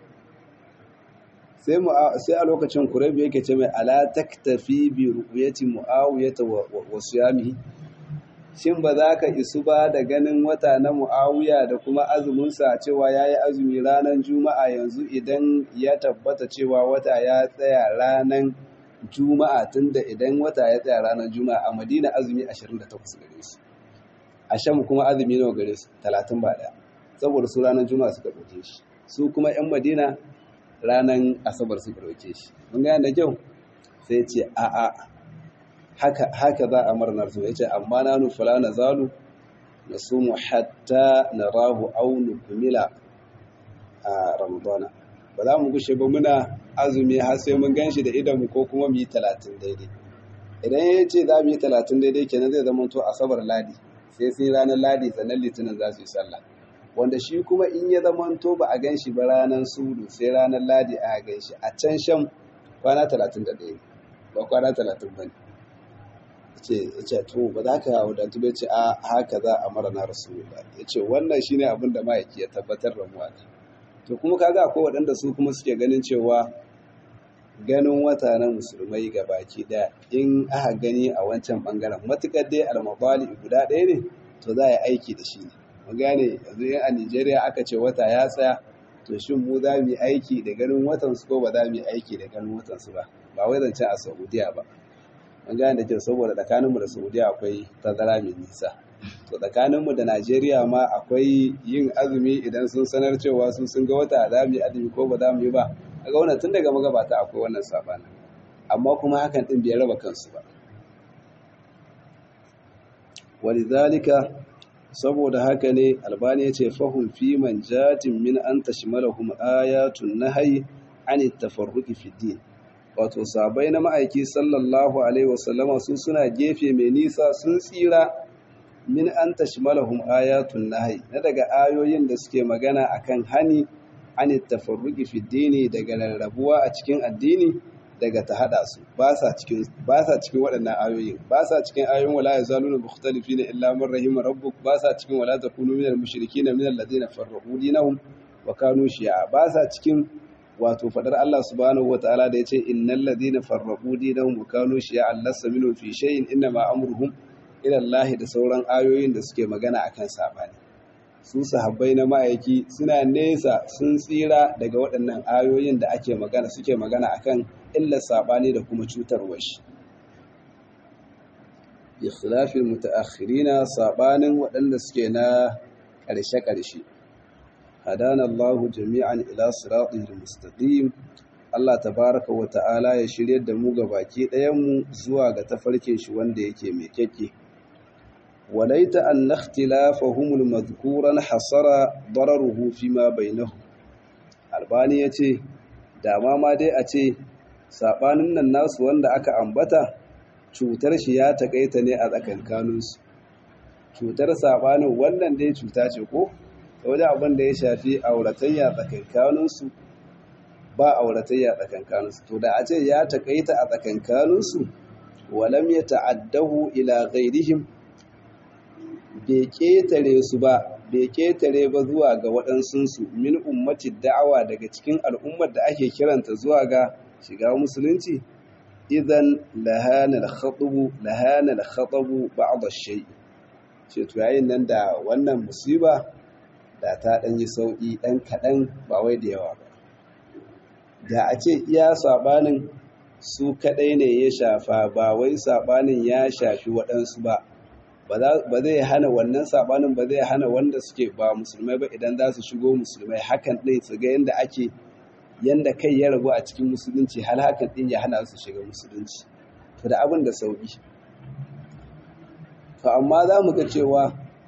sai a lokacin kuraibu yake ce mai ala taktafi bi ru'yati muawiyata wa siyamihi shin ba za ka isu ba da ganin wata na muawiya da kuma azumin sa cewa yayi azumi ranar juma'a yanzu idan ya tabbata cewa wata ya tsaya ranar juma'a tunda idan wata ya tsaya ranar juma'a a madina azumi 28 gare su a sham kuma azumi nawa gare su 30 ba daya saboda su ranar juma'a suka ɗauke shi su kuma 'yan madina ranar asabar suka ɗauke shi mun gane da kyau sai ce a'a haka haka za a murnar su yace amma na nufula na zalu na sumu hatta na rahu au nukumila a ramadana ba za mu gushe ba muna azumi har sai mun ganshi da idanmu ko kuma mu yi talatin daidai idan ya ce za mu yi talatin daidai kenan zai zama to asabar ladi sai sun ranar ladi sannan litinin za su yi sallah wanda shi kuma in ya zama to ba a gan shi ba ranar sudu sai ranar ladi a gan shi a can shan kwana talatin da ɗaya ba kwana talatin ba ne ce ce to ba za ka wadatu bai ce a haka za a mara na rasulullah ya ce wannan shi ne abin da ma'aiki ya tabbatar da muwa to kuma kaga akwai waɗanda su kuma suke ganin cewa ganin wata na musulmai ga baki ɗaya in aka gani a wancan ɓangaren matuƙar dai almabali guda ɗaya ne to za a yi aiki da shi ne mu gane yanzu in a Nijeriya aka ce wata ya tsaya to shin mu za mu yi aiki da ganin watan su ko ba za mu yi aiki da ganin watan su ba ba wai zance a Saudiya ba mun gane da kyau saboda tsakaninmu da Saudiya akwai tazara mai nisa to tsakaninmu da Najeriya ma akwai yin azumi idan sun sanar cewa su sun ga wata za mu yi azumi ko ba za mu yi ba kaga wannan tun daga magabata akwai wannan sabana amma kuma hakan din bai raba kansu ba walidhalika saboda haka ne albani yace fahum fi manjatin min an tashmalahum ayatun nahyi an at-tafarruqi fi din wato sabai na ma'aiki sallallahu alaihi wasallama su suna gefe mai nisa sun tsira min an tashmalahum ayatun nahyi na daga ayoyin da suke magana akan hani an tafarruqi fi dini daga rarrabuwa a cikin addini daga ta hada su ba sa cikin ba sa cikin waɗannan ayoyin ba sa cikin ayoyin wala yazaluna mukhtalifina illa man rahima rabbuk ba sa cikin wala takunu minal mushrikina minal ladina farraqu dinahum wa kanu shi'a ba sa cikin wato fadar Allah subhanahu wataala da yace innal ladina farraqu dinahum wa kanu shi'a lassa minhum fi shay'in inna ma amruhum ila Allah da sauran ayoyin da suke magana akan sabani su sahabbai na ma'aiki suna nesa sun tsira daga waɗannan ayoyin da ake magana suke magana akan illar sabani da kuma cutarwar shi bi khilafil mutaakhirina sabanin waɗanda suke na ƙarshe-ƙarshe hadana Allah jami'an ila siratil mustaqim Allah tabaraka wa ta'ala ya shiryar da mu ga baki ɗayan mu zuwa ga tafarkin shi wanda yake mai kyakke وليت أن اختلافهم المذكورا حصر ضرره فيما بينهم albani ya ce dama ma dai a ce saɓanin nan nasu wanda aka ambata cutar shi ya taƙaita ne a tsakankaninsu cutar saɓanin wannan dai cuta ce ko ta wajen abin da ya shafi auratayya tsakankaninsu ba auratayya tsakankaninsu to da a ce ya taƙaita a tsakankaninsu walam ya ta'addahu ila ghairihim bai ƙetare su ba bai ƙetare ba zuwa ga waɗansunsu min ummati da'awa daga cikin al'ummar da ake kiranta zuwa ga shiga musulunci idan lahana al-khatabu lahana al-khatabu ba'd ash-shay ce to yayin nan da wannan musiba da ta dan yi sauki dan kadan ba wai da yawa ba da a ce iya sabanin su kadai ne ya shafa ba wai sabanin ya shafi waɗansu ba ba zai hana wannan sabanin ba zai hana wanda suke ba musulmai ba idan za su shigo musulmai hakan ɗin su ga yadda ake yadda kai ya rabu a cikin musulunci har hakan ɗin ya hana su shiga musulunci to da abin da sauƙi to amma za mu ga cewa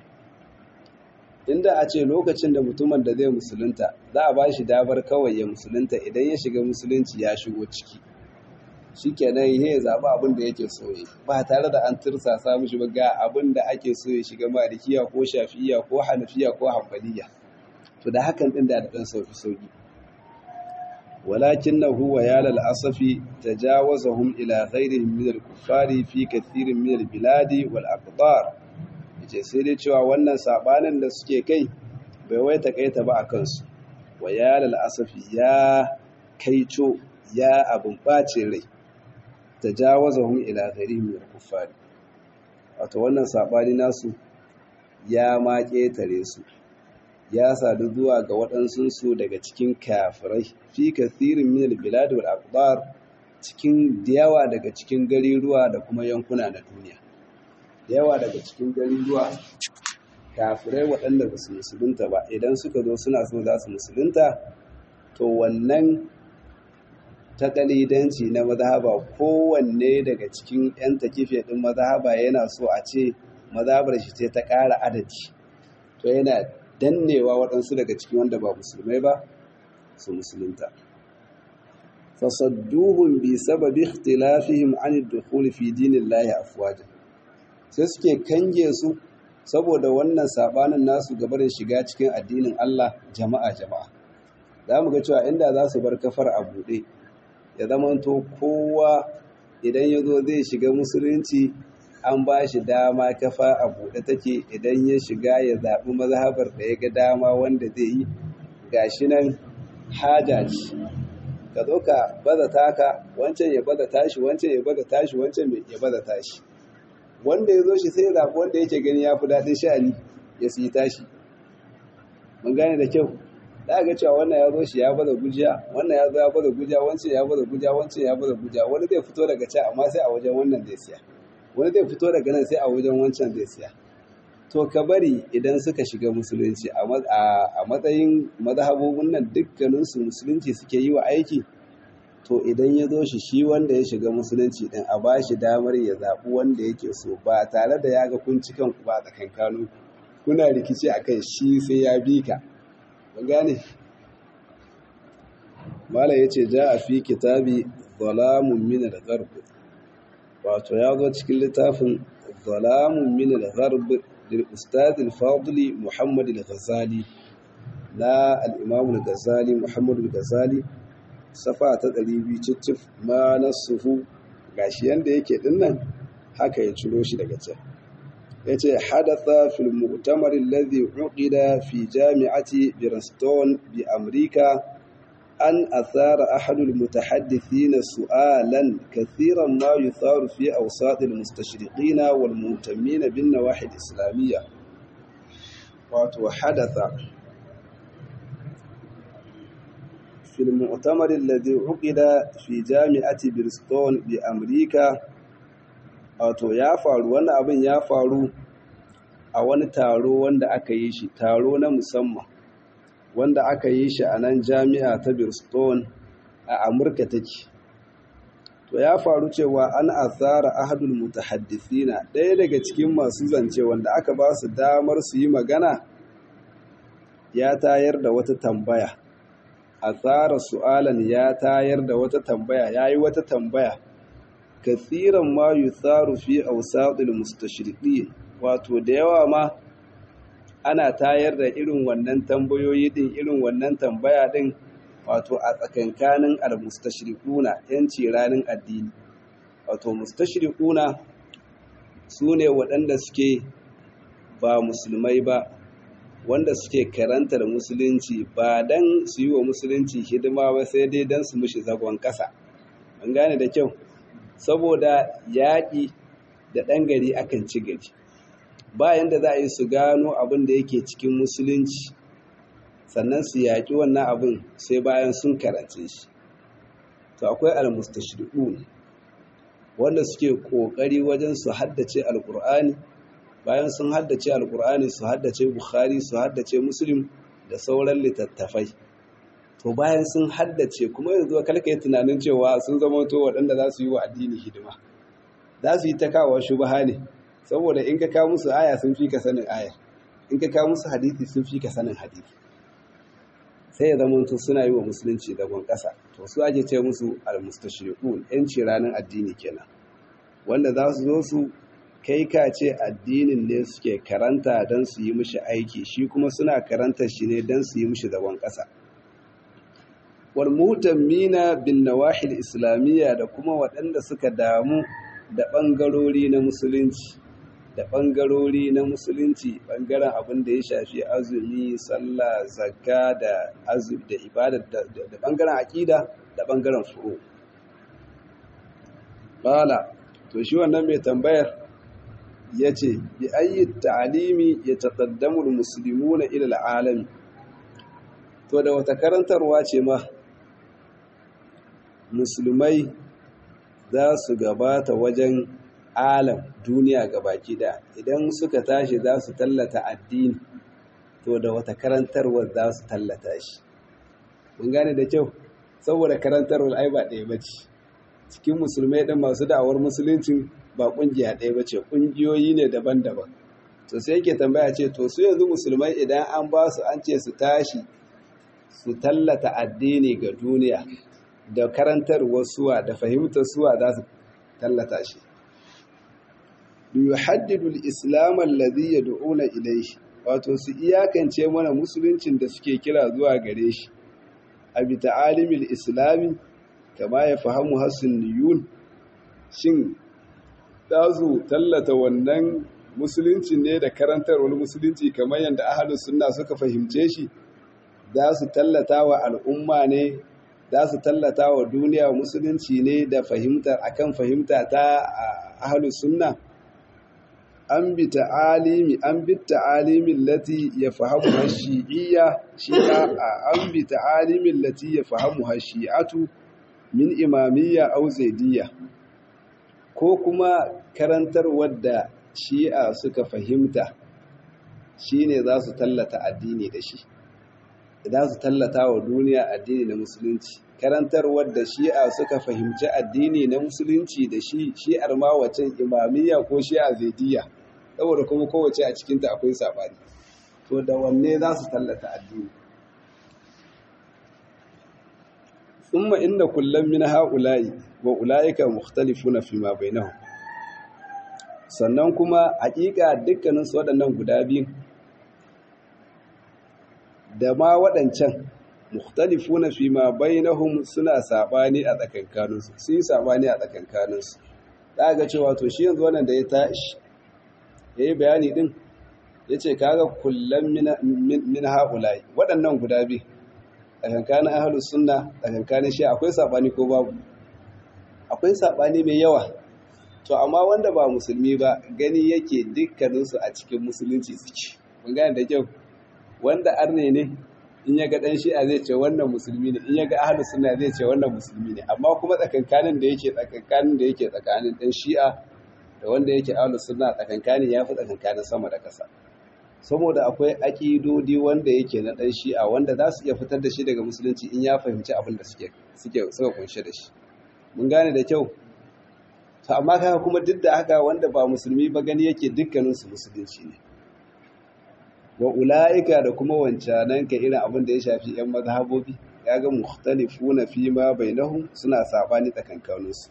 inda a ce lokacin da mutumin da zai musulunta za a ba shi damar kawai ya musulunta idan ya shiga musulunci ya shigo ciki shi kenan ya zaɓi abin da yake so ya ba tare da an tirsasa mishi ba ga abin da ake so ya shiga malikiya ko shafi'iya ko hanafiya ko hanbaliya to da hakan ɗin da ɗan sauki sauki walakin na huwa ya lalasafi ta jawaza hum ila ghairihim min al-kuffari fi kathirin min al-biladi wal aqdar yace sai dai cewa wannan sabanin da suke kai bai wai takaita ba a kansu wa ya lalasafi ya kaico ya abin bacin rai tajawazahum ila ghairihim min al-kuffar wato wannan sabani nasu ya ma ketare su ya sadu zuwa ga waɗansu su daga cikin kafirai fi kathirin min al-bilad wal aqdar cikin yawa daga cikin gariruwa da kuma yankuna na duniya yawa daga cikin gariruwa kafirai waɗanda ba su musulunta ba idan suka zo suna so za su musulunta to wannan ta kalidanci na mazhaba kowanne daga cikin 'yan takife ɗin mazhaba yana so a ce mazhabar shi ce ta ƙara adadi to yana dannewa waɗansu daga cikin wanda ba musulmai ba su musulunta fasadduhun bi sababi ikhtilafihim an ad-dukhul fi dinillahi afwaja sai suke kange su saboda wannan sabanin nasu gabarin shiga cikin addinin Allah jama'a jama'a za mu ga cewa inda za su bar kafar a buɗe ya zamanto kowa idan ya zo zai shiga musulunci an ba shi dama kafa a buɗe take idan ya shiga ya zaɓi mazhabar da ya ga dama wanda zai yi gashi nan haja ce ka zo ka baza taka wancan ya baza tashi wancan ya baza tashi wancan ya baza tashi wanda ya zo shi sai ya zaɓi wanda yake gani ya fi daɗin sha'ani ya siyi tashi mun gane da kyau da ga cewa wannan ya zo shi ya bada gujiya wannan ya zo ya bada gujiya wancan ya bada gujiya wancan ya bada gujiya wani zai fito daga can amma sai a wajen wannan zai siya wani zai fito daga nan sai a wajen wancan zai siya to ka bari idan suka shiga musulunci a matsayin mazhabobin nan dukkaninsu musulunci suke yi wa aiki to idan ya zo shi shi wanda ya shiga musulunci din a ba shi damar ya zaɓi wanda yake so ba tare da ya ga kun ci kanku ba tsakankanu kuna rikici akan shi sai ya bi ka gane mala yace ja a fi kitabi zalamun min al-gharb wato ya zo cikin littafin zalamun min al-gharb lil ustad al-fadili muhammad al-ghazali na al-imam al-ghazali muhammad al-ghazali safa ta 200 cicif ma nasuhu gashi yanda yake dinnan haka ya ciro shi daga can yace hadatha fil mu'tamar alladhi uqida fi jami'ati Bristol bi Amrika an athara ahad al mutahaddithin su'alan kathiran ma yutharu fi awsat al mustashriqin wal muhtammin bin nawahid islamiyya wato hadatha في المؤتمر الذي عقد في جامعة بريستول بأمريكا wato ya faru wannan abin ya faru a wani taro wanda aka yi shi taro na musamman wanda aka yi shi a nan jami'a ta Bristol a Amurka take to ya faru cewa an asara ahadul mutahaddisina ɗaya daga cikin masu zance wanda aka ba su damar su yi magana ya tayar da wata tambaya asara su'alan ya tayar da wata tambaya yayi wata tambaya kathiran ma yutharu fi awsatil mustashriqin wato da yawa ma ana tayar da irin wannan tambayoyi din irin wannan tambaya din wato a tsakankanin al-mustashriquna yanci ranin addini wato mustashriquna sune waɗanda suke ba musulmai ba wanda suke karantar musulunci ba dan su yi wa musulunci hidima ba sai dai dan su mushi zagon ƙasa an gane da kyau saboda yaƙi da ɗan gari akan ci gari bayan da za a yi su gano abin da yake cikin musulunci sannan su yaƙi wannan abin sai bayan sun karance shi to akwai almustashriqun wanda suke ƙoƙari wajen su haddace alƙur'ani bayan sun haddace alƙur'ani su haddace bukhari su haddace muslim da sauran littattafai to bayan sun haddace kuma yanzu kalka yi tunanin cewa sun zama to waɗanda za su yi wa addini hidima za su yi ta kawo shubaha ne saboda in ka kawo musu aya sun fi ka sanin aya in ka kawo musu hadisi sun fi ka sanin hadisi sai ya zama to suna yi wa musulunci dagon ƙasa to su ake ce musu almustashriqun yanci ranar addini kenan wanda za su zo su kai ka ce addinin ne suke karanta don su yi mishi aiki shi kuma suna karanta shi ne don su yi mishi dagon ƙasa wal mutammina bin nawahil islamiyya da kuma waɗanda suka damu da ɓangarori na musulunci da ɓangarori na musulunci ɓangaren abin da ya shafi azumi sallah zakka da azumi da ibada da ɓangaren aƙida da ɓangaren furo bala to shi wannan mai tambayar ya ce bi ayi ta'alimi ya taƙaddamu musulmi na ilal alami to da wata karantarwa ce ma musulmai za su gabata wajen alam duniya gabaki da idan suka tashi za su tallata addini to da wata karantarwar za su tallata shi mun gane da kyau saboda karantarwar ai ba ɗaya ba ce cikin musulmai ɗin masu da'awar musuluncin ba ƙungiya ɗaya ba ce ƙungiyoyi ne daban-daban to sai yake tambaya ce to su yanzu musulmai idan an ba su an ce su tashi su tallata addini ga duniya da karantarwar suwa da fahimtar suwa za su tallata shi yuhaddidu al-islam alladhi yad'una ilayhi wato su iyakance mana musuluncin da suke kira zuwa gare shi abi ta'alimil islami kama ya fahimu hasuniyun shin za su tallata wannan musuluncin ne da karantarwar musulunci kamar yadda ahlus sunna suka fahimce shi za su tallata wa al'umma ne za su tallata wa duniya musulunci ne da fahimtar akan fahimta ta ahlus sunna an bi ta'alimi an bi ta'alimin lati ya fahimu hashi'iyya shi'a an bi ta'alimin lati ya fahimu hashi'atu min imamiyya au zaidiyya ko kuma karantar wadda shi'a suka fahimta shine za su tallata addini da shi za su tallata wa duniya addini na musulunci karantar wadda shi'a suka fahimci addini na musulunci da shi shi'ar ma wacin imamiyya ko shi'a zaidiyya saboda kuma kowace a cikinta akwai saɓani to da wanne za su tallata addini thumma inna kullum min ha'ula'i wa ula'ika mukhtalifuna fi ma bainahum sannan kuma haƙiƙa dukkanin su waɗannan guda biyu da ma waɗancan mukhtalifuna fi ma bainahum suna sabani a tsakankaninsu su yi sabani a tsakankaninsu za ga cewa to shi yanzu wannan da ya tashi yayi bayani din yace kaga kullum min ha'ula'i waɗannan guda biyu tsakankanin ahlus sunna tsakankanin shi akwai sabani ko babu akwai sabani mai yawa to amma wanda ba musulmi ba gani yake dukkaninsu a cikin musulunci suke mun gane da kyau wanda arne ne in ya ga dan shi'a zai ce wannan musulmi ne in ya ga ahlus sunna zai ce wannan musulmi ne amma kuma tsakankanin da yake tsakankanin da yake tsakanin dan shi'a da wanda yake ahlus sunna tsakankanin yafi tsakankanin sama da ƙasa saboda akwai aƙidodi wanda yake na ɗan shi'a wanda za su iya fitar da shi daga musulunci in ya fahimci abin da suke suka kunshe da shi mun gane da kyau to amma kaga kuma duk da haka wanda ba musulmi ba gani yake dukkaninsu musulunci ne wa ula'ika da kuma wancanan ka irin abin da ya shafi yan mazhabobi ya ga mukhtalifuna fi ma bainahum suna sabani tsakankaninsu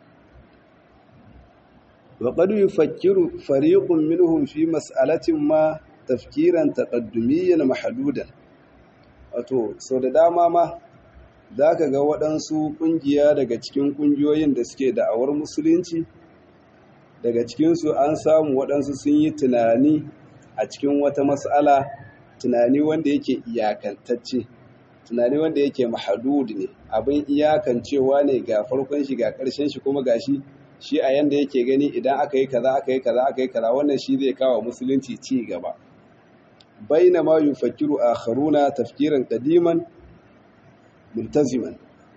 wa qad yufakkiru fariqun minhum fi mas'alatin ma tafkiran taƙaddumiyyan mahadudan wato sau da dama ma za ka ga waɗansu ƙungiya daga cikin ƙungiyoyin da suke da'awar musulunci daga cikinsu an samu waɗansu sun yi tunani a cikin wata matsala tunani wanda yake iyakantacce tunani wanda yake mahadud ne abin iyakancewa ne ga farkon shi ga ƙarshen shi kuma gashi shi a yanda yake gani idan aka yi kaza aka yi kaza aka yi kaza wannan shi zai kawo musulunci ci gaba baina ma yufakkiru akharuna tafkiran qadiman multaziman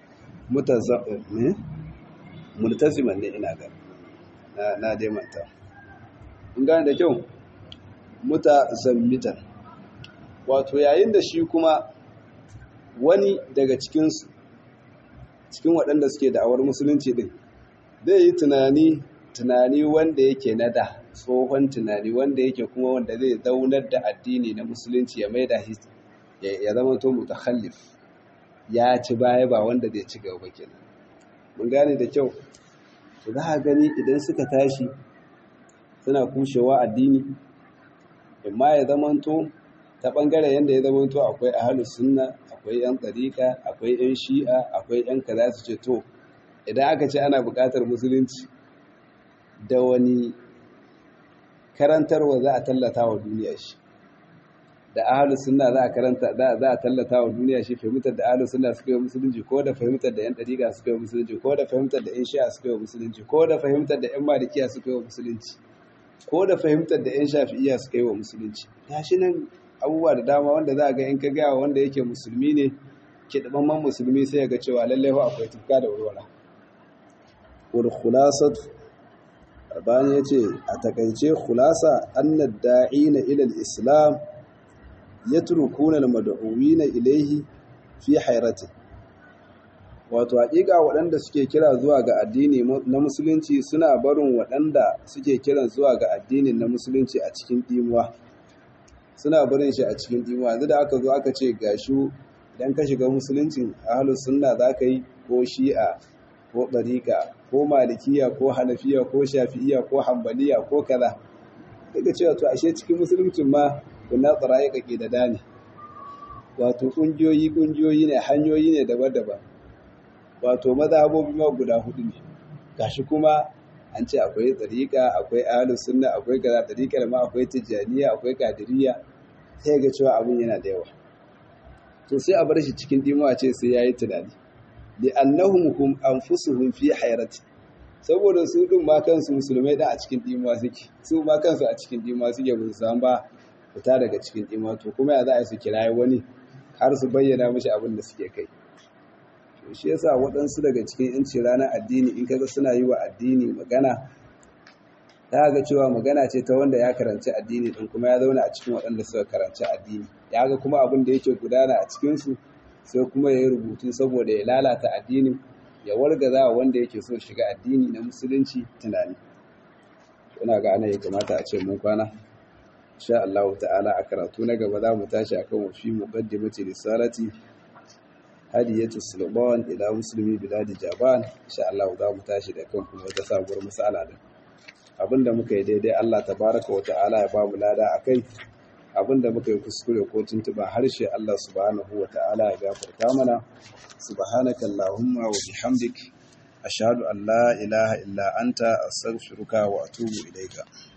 multaziman ne ina ga na na dai manta in gane da kyau mutazammitan wato yayin da shi kuma wani daga cikinsu cikin waɗanda suke da'awar musulunci din zai yi tunani tunani wanda yake na da tsohon tunani wanda yake kuma wanda zai zaunar da addini na musulunci ya maida ya zama to mutakhallif ya ci baya ba wanda zai ci gaba kenan mun gane da kyau to za a gani idan suka tashi suna kushewa addini imma ya zama to ta bangaren yadda ya zama to akwai ahlus sunna akwai yan tsarika akwai yan shi'a akwai yan kaza su ce to idan aka ce ana buƙatar musulunci da wani karantarwa za a tallata wa duniya shi da ahalus sunna za a karanta za a tallata wa duniya shi fahimtar da ahalus sunna suka yi musulunci ko da fahimtar da yan dariƙa suka yi musulunci ko da fahimtar da yan shi'a suka yi musulunci ko da fahimtar da yan malikiya suka yi musulunci ko da fahimtar da yan shafi'iyya suka yi wa musulunci gashi nan abubuwa da dama wanda za a ga in ka gaya wanda yake musulmi ne kiɗaɓɓen musulmi sai ya ga cewa lallai akwai tufka da warwara wal khulasat bayan ya ce a takaice khulasa annad da'ina ila al-islam yatrukuna al-mad'uwina ilayhi fi hayrati wato haƙiƙa waɗanda suke kira zuwa ga addini na musulunci suna barin waɗanda suke kiran zuwa ga addinin na musulunci a cikin dimuwa suna barin shi a cikin dimuwa yanzu da aka zo aka ce gashu idan ka shiga musuluncin ahlus sunna zaka yi ko shi'a ko ɗariƙa ko malikiya ko hanafiya ko shafi'iya ko hambaliya ko kaza daga cewa to ashe cikin musuluncin ma kuna tsaraye kake da dani wato ƙungiyoyi ƙungiyoyi ne hanyoyi ne daban-daban wato mazhabobi ma guda hudu ne gashi kuma an ce akwai ɗariƙa akwai ahlus sunna akwai kaza ɗariƙar ma akwai tijjaniya akwai kadiriya sai ga cewa abin yana da yawa to sai a bar shi cikin dimuwa ce sai yayi tunani li'annahum hum anfusuhum fi hayrati saboda su din ma kansu musulmai da a cikin dimuwa suke su ma kansu a cikin dimuwa suke ba su san ba fita daga cikin dimuwa to kuma ya za a yi su kirayi wani har su bayyana mishi abin da suke kai to shi yasa waɗansu daga cikin yanci ranar addini in kaga suna yi wa addini magana ta ga cewa magana ce ta wanda ya karanci addini din kuma ya zauna a cikin waɗanda suka karanci addini ya ga kuma abin da yake gudana a cikinsu sai kuma ya yi rubutu saboda ya lalata addinin ya wargaza wanda yake so shiga addini na musulunci tunani ina ga ana ya kamata a ce mun kwana insha Allah ta'ala a karatu na gaba za mu tashi akan wafi muqaddimati risalati hadiyatu sulban ila muslimi biladi jaban insha Allah za mu tashi da kan kuma wata sabuwar mas'ala din abinda muka yi daidai Allah tabaraka wa ta'ala ya ba mu lada akai abinda muka yi kuskure ko tuntuba harshe Allah subhanahu wa ta'ala ya gafarta mana subhanaka allahumma wa bihamdik ashhadu an la ilaha illa anta astaghfiruka wa atubu ilayka